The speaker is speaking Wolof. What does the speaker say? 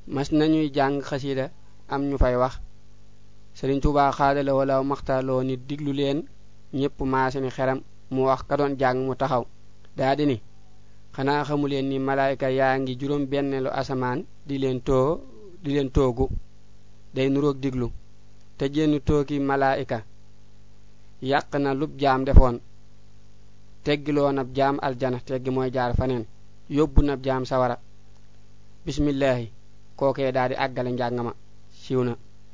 mas nañuy jàng xasida am ñu fay wax sëriñ tuuba xaadala wala maxtaaloo ni diglu leen ñépp maase ni xeram mu wax ka doon jàng mu taxaw daa di ni xanaa xamuleen ni malaayka yaa ngi juróom benneelu asamaan di leen too di leen toogu day nuroog diglu te jenn tooki malaayika yàq na lub jaam defoon teggiloo nab jaam aljana teggi mooy jaar faneen yóbbu nab jaam sawara bismillahi kookee daa di àggale njàng ma siiw na